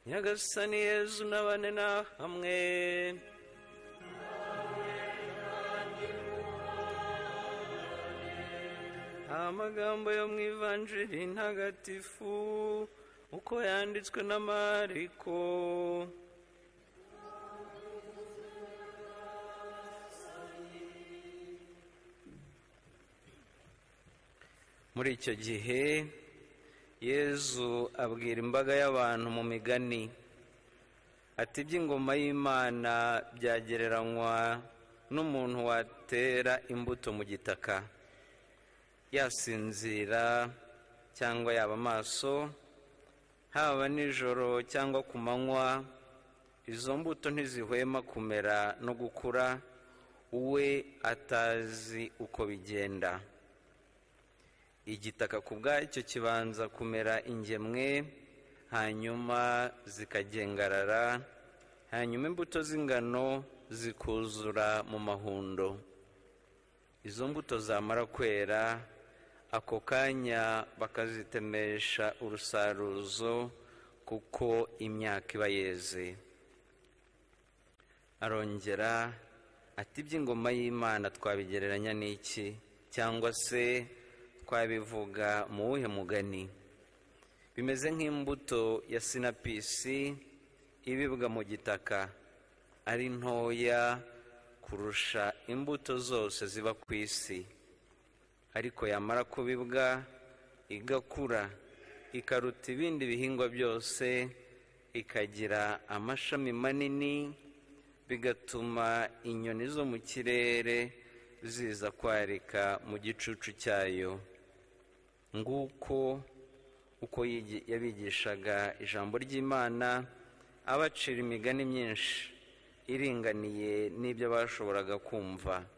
nyagasani yezu n'abane na hamwe amagambo yo mu ivanjiri ntagatifu uko yanditswe na mariko muri icyo gihe yezu abwira imbaga y'abantu mu migani ati iby'ingoma y'imana byagereranywa n'umuntu watera imbuto mu gitaka yasinzira cyangwa yaba amaso haba nijoro cyangwa ku manywa izo mbuto ntizihwema kumera no gukura we atazi uko bigenda igitaka ku bwacyo kibanza kumera ingemwe hanyuma zikagengarara hanyuma imbuto z'ingano zikuzura mu mahundo izo mbuto zamara kwera ako kanya bakazitemesha urusaruzo kuko imyaka iba yeze arongera ati iby'ingoma y'imana twabigereranya n'iki cyangwa se twabivuga mu wuhe mugani bimeze nk'imbuto ya sinapisi ibibwa mu gitaka ari ntoya kurusha imbuto zose ziba ku isi ariko yamara kubibwa igakura ikaruta ibindi bihingwa byose ikagira amashami manini bigatuma inyoni zo mu kirere ziza kwarika mu gicucu cyayo nguko uko yabigishaga ijambo ry'imana abacira imigani myinshi iringaniye n'ibyo bashoboraga kumva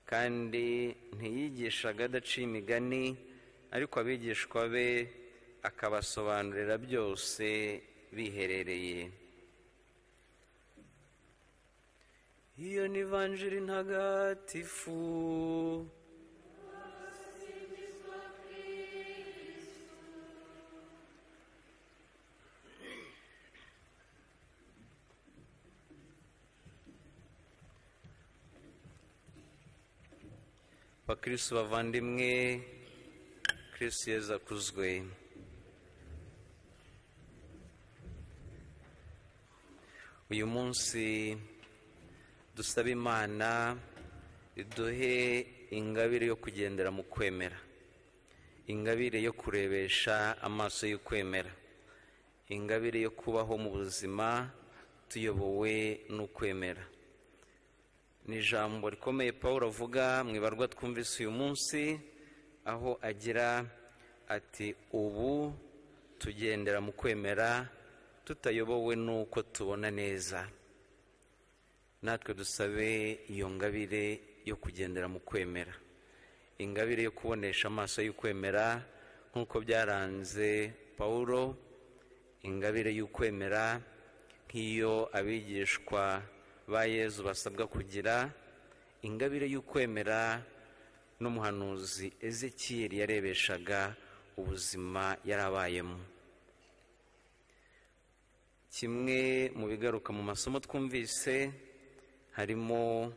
kandi ntiyigishaga adaciye imigani ariko abigishwa be akabasobanurira byose biherereye iyo ni vanjiri ntagatifu bakirisi bavandimwe kirisi yeza akuzwe uyu munsi dusaba imana iduhe ingabire yo kugendera mu kwemera ingabire yo kurebesha amaso y'ukwemera ingabire yo kubaho mu buzima tuyobowe n'ukwemera ni ijambo rikomeye paul avuga mu ibarwa twumvise uyu munsi aho agira ati ubu tugendera mu kwemera tutayobowe n'uko tubona neza natwe dusabe iyo ngabire yo kugendera mu kwemera ingabire yo kubonesha amaso y'ukwemera nk'uko byaranze paul ingabire y'ukwemera nk'iyo abigishwa ba yezu basabwa kugira ingabire y'ukwemera n'umuhanuzi ezekiyeri yarebeshaga ubuzima yarabayemo kimwe mu bigaruka mu masomo twumvise harimo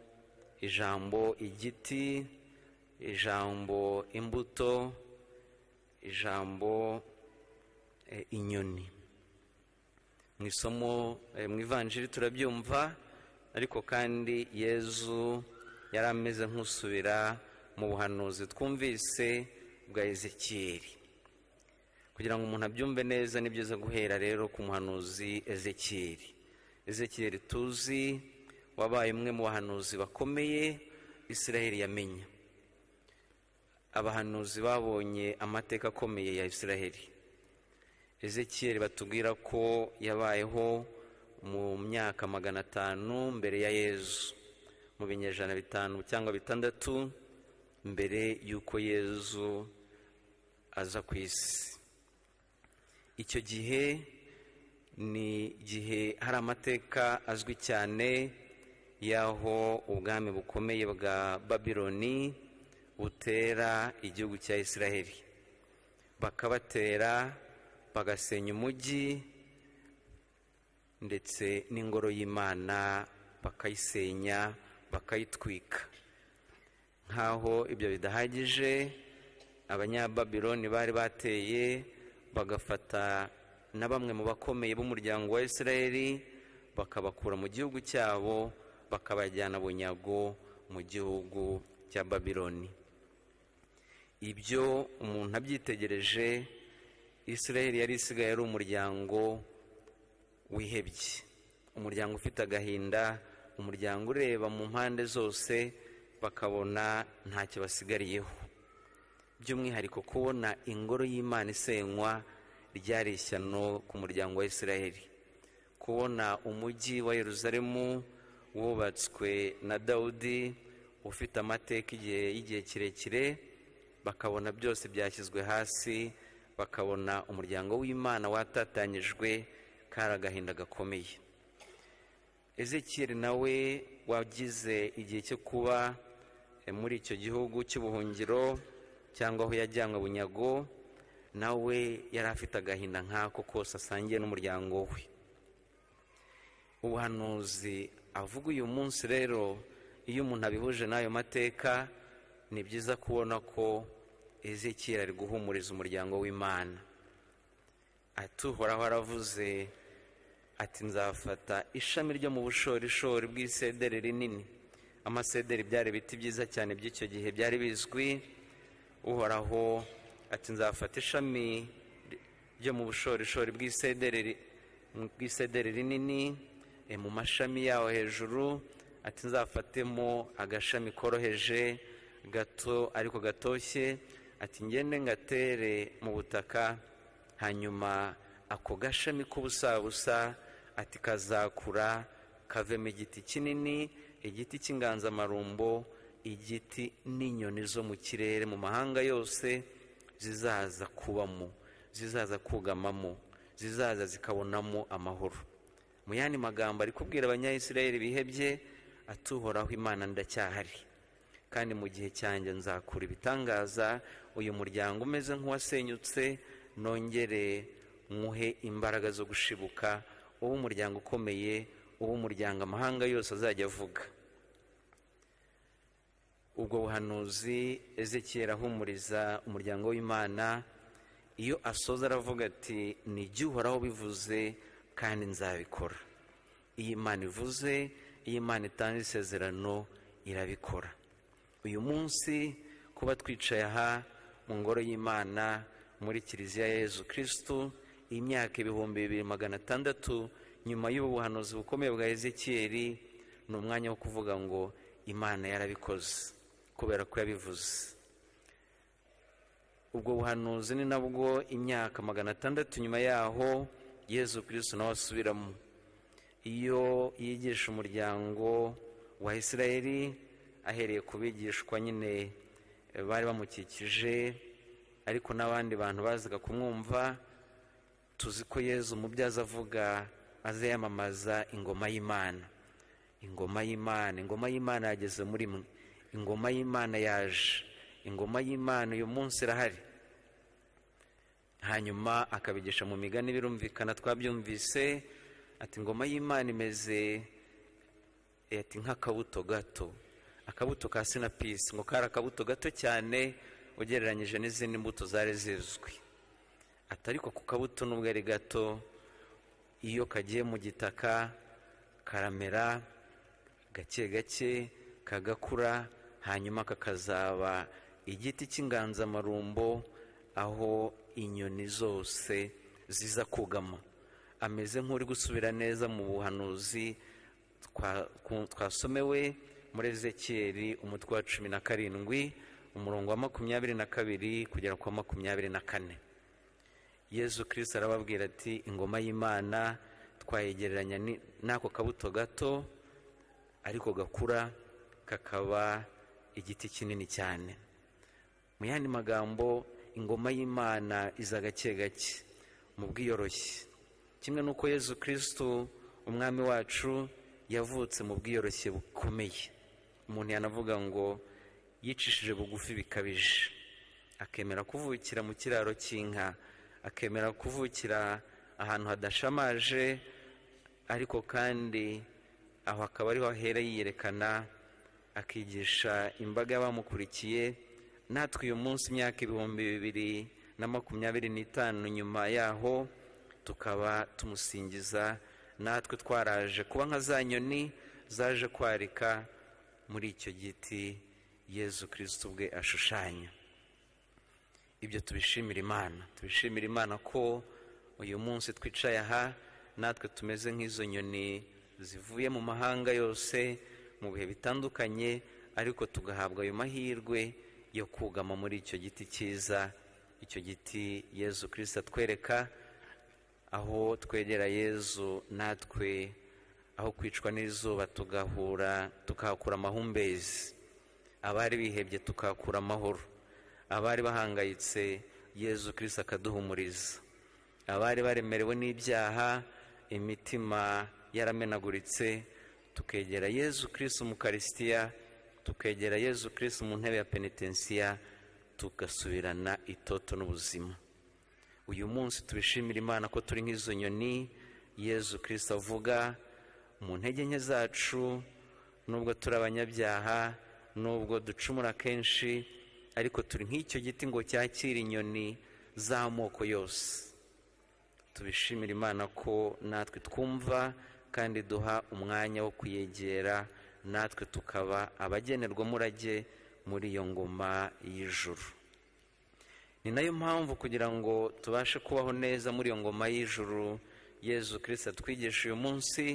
ijambo igiti ijambo imbuto ijambo inyoni mu isomo mu ivanjiri turabyumva ariko kandi yezu yari ameze nk'usubira mu buhanuzi twumvise bwa ezekiyeri kugira ngo umuntu abyumve neza ni byiza guhera rero ku muhanuzi ezekiyeri ezekiyeri tuzi wabaye umwe mu bahanuzi bakomeye isiraheli yamenya abahanuzi babonye amateka akomeye ya isiraheli ezekiyeri batubwira ko yabayeho mu myaka magana atanu mbere ya yezu mu binyejana bitanu cyangwa bitandatu mbere y'uko yezu aza ku isi icyo gihe ni igihe hari amateka azwi cyane y'aho ubwami bukomeye bwa babironi butera igihugu cya israheli bakabatera bagasenya umujyi ndetse n'ingoro y'imana bakayisenya bakayitwika nk'aho ibyo bidahagije abanyababironi bari bateye bagafata na bamwe mu bakomeye b'umuryango wa israeli bakabakura mu gihugu cyabo bakabajyana bunyago mu gihugu cya babironi ibyo umuntu abyitegereje israeli yari isigaye ari umuryango wihebye umuryango ufite agahinda umuryango ureba mu mpande zose bakabona ntacyo basigariyeho by'umwihariko kubona ingoro y'imana isenywa ryari ishyano ku muryango wa israeli kubona umujyi wa yeruzalemu wubatswe na dawudi ufite amateka y'igihe kirekire bakabona byose byashyizwe hasi bakabona umuryango w'imana watatanyijwe kari agahinda gakomeye ezekiyeri nawe wagize igihe cyo kuba muri icyo gihugu cy'ubuhungiro cyangwa aho yajyanywe bunyago nawe yari afite agahinda nk'ako kose asangiye n'umuryango we ubuhanuzi avuga uyu munsi rero iyo umuntu abihuje n'ayo mateka ni byiza kubona ko ezekiyeri ari guhumuriza umuryango w'imana ati uhoraho aravuze ati nzafata ishami ryo mu bushorishori bw'isederi rinini amasederi byari ibiti byiza cyane by'icyo gihe byari bizwi uhoraho ati nzafata ishami ryo mu bushorishori bw'isederi rinini mu mashami yaho hejuru ati nzafatemo agashami koroheje gato ariko gatoshye ati ngende ngatere mu butaka hanyuma ako gashami k'ubusabusa ati kazakura kavemo igiti kinini igiti cy'inganzamarumbo igiti n'inyoni zo mu kirere mu mahanga yose zizaza kubamo zizaza kugamamo zizaza zikabonamo amahoro mu yandi magambo ari kubwira abanyayisirayeli bihebye atuhoraho imana ndacyahari kandi mu gihe cyanjye nzakura ibitangaza uyu muryango umeze nk'uwasenyutse nongere muhe imbaraga zo gushibuka uwo umuryango ukomeye uwo umuryango amahanga yose azajya avuga ubwo buhanuzi ezekiyeri ahumuriza umuryango w'imana iyo asoza aravuga ati nijye uhoraho bivuze kandi nzabikora iyo imana ivuze iyo imana itanga isezerano irabikora uyu munsi kuba twicaye aha mu ngoro y'imana muri kiliziya ya yezu kirisitu imyaka ibihumbi bibiri magana atandatu nyuma y'ubuhanuzi bukomeye bwa ezekiyeri ni umwanya wo kuvuga ngo imana yarabikoze kubera ko yabivuze ubwo buhanuzi ni nabwo imyaka magana atandatu nyuma yaho yezu kirisitu nawe asubiramo iyo yigisha umuryango wa isirayeri ahereye ku bigishwa nyine bari bamukikije ariko n'abandi bantu bazaga kumwumva tuzi ko yezu umubyaza avuga aza yamamaza ingoma y'imana ingoma y'imana ingoma y'imana yageze muri mwe ingoma y'imana yaje ingoma y'imana uyu munsi irahari hanyuma akabigisha mu migani birumvikana twabyumvise ati ingoma y'imana imeze ati nk'akabuto gato akabuto ka sinapisi ngo kari akabuto gato cyane ugereranyije n'izindi mbuto zari zizwi atari ko ku kabuto n'ubwo ari gato iyo kagiye mu gitaka karamera gake gake kagakura hanyuma kakazaba igiti cy'inganzamarumbo aho inyoni zose ziza kugama ameze nk'uri gusubira neza mu buhanuzi twasomewe muri ezekiyeri umutwe wa cumi na karindwi umurongo wa makumyabiri na kabiri kugera ku wa makumyabiri na kane yezu kirisita arababwira ati ingoma y'imana twayegereranya n'ako kabuto gato ariko gakura kakaba igiti kinini cyane mu yandi magambo ingoma y'imana iza gake gake mu bwiyoroshye kimwe n'uko yezu kirisitu umwami wacu yavutse mu bwiyoroshye bukomeye umuntu yanavuga ngo yicishije bugufi bikabije akemera kuvukira mu kiraro cy'inka akemera kuvukira ahantu hadashamaje ariko kandi aho akaba ariho ahera yiyerekana akigisha imbaga y'abamukurikiye natwe uyu munsi imyaka ibihumbi bibiri na makumyabiri n'itanu nyuma yaho tukaba tumusingiza natwe twaraje kuba nka za nyoni zaje kwarika muri icyo giti yezu kirisiti ubwe ashushanya ibyo tubishimira imana tubishimira imana ko uyu munsi twicaye aha natwe tumeze nk'izo nyoni zivuye mu mahanga yose mu bihe bitandukanye ariko tugahabwa ayo mahirwe yo kugama muri icyo giti cyiza icyo giti yezu kirisita atwereka aho twegera yezu natwe aho kwicwa n'izuba tugahura tukahakura amahumbezi abari bihebye tukahakura amahoro abari bahangayitse yezu kirisita akaduhumuriza abari baremerewe n'ibyaha imitima yaramenaguritse tukegera yezu kirisita umukarisitiya tukegera yezu kirisita mu ntebe ya penitensiya tugasubirana itoto n'ubuzima uyu munsi tubishimira imana ko turi nk'izo nyoni yezu kirisita avuga mu ntege nke zacu nubwo turi abanyabyaha nubwo ducumura kenshi ariko turi nk'icyo giti ngo cyakire inyoni z'amoko yose tubishimira imana ko natwe twumva kandi duha umwanya wo kuyegera natwe tukaba abagenerwa umurage muri iyo ngoma y'ijuru ni nayo mpamvu kugira ngo tubashe kubaho neza muri iyo ngoma y'ijuru yezu kirisita twigisha uyu munsi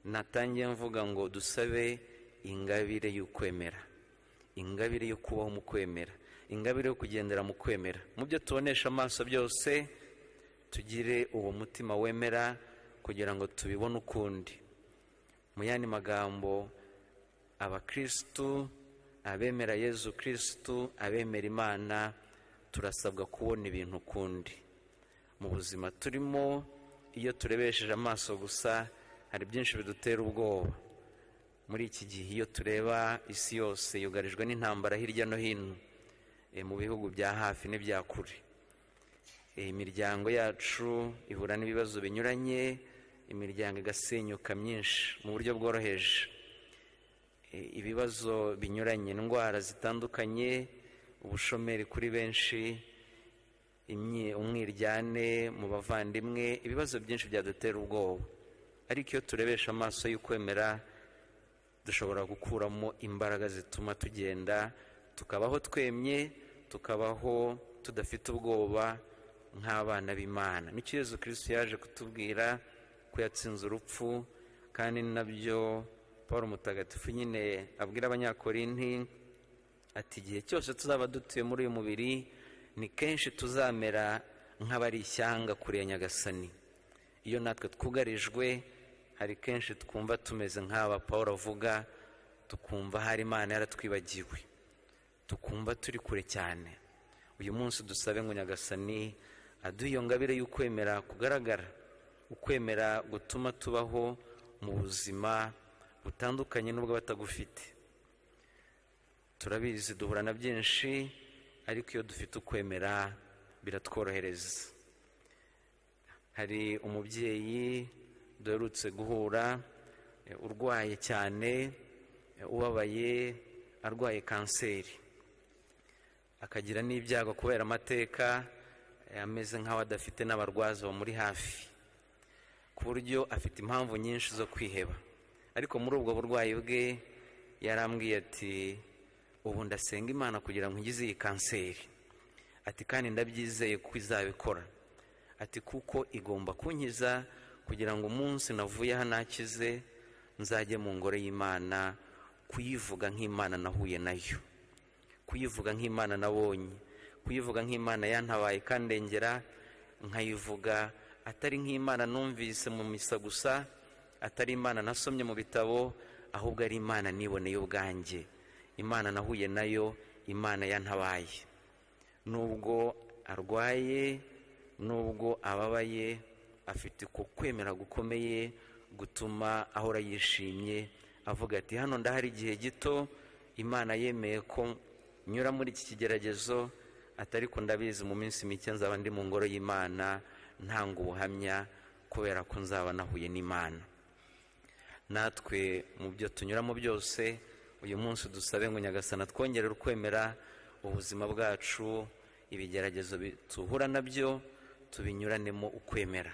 natangiye mvuga ngo dusabe ingabire y'ukwemera ingabire yo kubaho mu kwemera ingabire yo kugendera mu kwemera mu byo tubonesha amaso byose tugire uwo mutima wemera kugira ngo tubibone ukundi mu yandi magambo abakirisitu abemera yezu kirisitu abemera imana turasabwa kubona ibintu ukundi mu buzima turimo iyo turebesheje amaso gusa hari byinshi bidutera ubwoba muri iki gihe iyo tureba isi yose yugarijwe n'intambara hirya no hino mu bihugu bya hafi n'ibya kure imiryango yacu ihura n'ibibazo binyuranye imiryango igasenyuka myinshi mu buryo bworoheje ibibazo binyuranye indwara zitandukanye ubushomeri kuri benshi umwiryane mu bavandimwe ibibazo byinshi byadutera ubwoba ariko iyo turebesha amaso y'ukwemera dushobora gukuramo imbaraga zituma tugenda tukabaho twemye tukabaho tudafite ubwoba nk'abana b'imana nicyo yezu kirisiti yaje kutubwira ko yatsinze urupfu kandi nabyo paul mutagatifu nyine abwira abanyakorinti ati igihe cyose tuzaba dutuye muri uyu mubiri ni kenshi tuzamera nk'abari ishyanga kure ya nyagasani iyo natwe twugarijwe hari kenshi twumva tumeze nk'aba paul avuga tukumva hari imana yaratwibagiwe tukumva turi kure cyane uyu munsi dusabe ngo nyagasani aduhe iyo ngabire y'ukwemera kugaragara ukwemera gutuma tubaho mu buzima butandukanye n'ubwo batagufite turabizi duhura na byinshi ariko iyo dufite ukwemera biratworohereza hari umubyeyi duherutse guhura urwaye cyane ubabaye arwaye kanseri akagira n'ibyago kubera amateka ameze nk'aho adafite n'abarwaza bamuri hafi ku buryo afite impamvu nyinshi zo kwiheba ariko muri ubwo burwayi bwe yarambwiye ati ubu ndasenga imana kugira ngo nkize iyi kanseri ati kandi ndabyizeye ko izabikora ati kuko igomba kunkiza kugira ngo umunsi navuye aha nakize nzajye mu ngoro y'imana kuyivuga nk'imana nahuye nayo kuyivuga nk'imana nabonye kuyivuga nk'imana yantabaye kandengera nkayivuga atari nk'imana numvise mu misa gusa atari imana nasomye mu bitabo ahubwo ari imana niboneye ubwanjye imana nahuye nayo imana yantabaye nubwo arwaye nubwo ababaye afite uko kwemera gukomeye gutuma ahora yishimye avuga ati hano ndahari igihe gito imana yemeye ko nyura muri iki kigeragezo atari ko ndabizi mu minsi mike nzaba ndi mu ngoro y'imana ntanga ubuhamya kubera ko nzaba nahuye n'imana natwe mu byo tunyuramo byose uyu munsi dusabe ngo nyagasana twongerere ukwemera ubuzima bwacu ibigeragezo tuhura nabyo tubinyuranemo ukwemera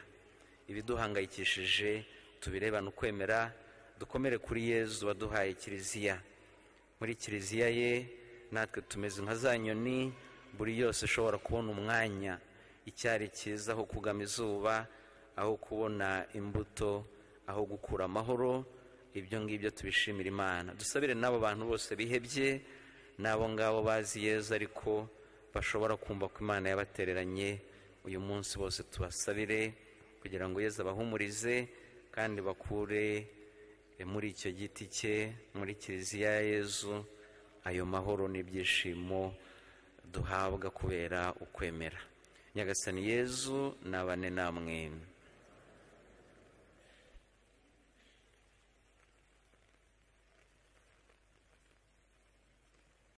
ibiduhangayikishije tubirebane ukwemera dukomere kuri yezu waduhaye kiliziya muri kiliziya ye natwe tumeze nka za nyoni buri yose ishobora kubona umwanya icyari cyiza aho kugama izuba aho kubona imbuto aho gukura amahoro ibyo ngibyo tubishimira imana dusabire n'abo bantu bose bihebye n'abo ngabo bazi yeza ariko bashobora kumva ko imana yabatereranye uyu munsi bose tubasabire kugira ngo yeza abahumurize kandi bakure muri icyo giti cye muri kiliziya ya yezu ayo mahoro n'ibyishimo duhabwa kubera ukwemera nyagasani yezu nabane namwe